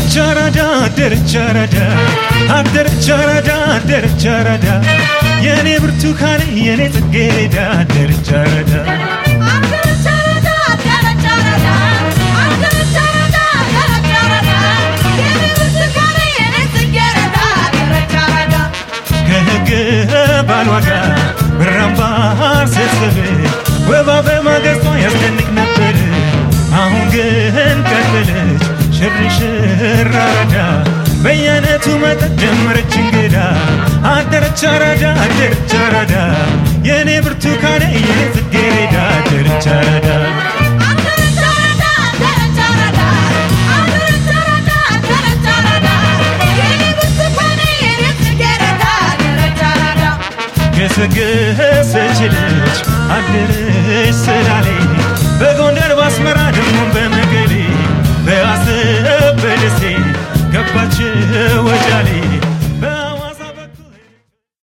አደረች አራዳ አደረች አራዳ አደረች አራዳ አደረች አራዳ የኔ ብርቱካን የኔ ጽጌረዳ አደረች አራዳ ከህግ ባሏ ጋር ብራምባር ስትስብ ወባ በማገጿ ያስደንቅ ነበር። አሁን ግን ቀጠለች ሽርሽር አራዳ በየአይነቱ መጠጥ ጀመረች እንግዳ አደረች አራዳ አደረች አራዳ የእኔ ብርቱካኔ የኔ ጽጌረዳ አደረች አራዳ ገሰገሰች ልጅ አደረች ስላሌ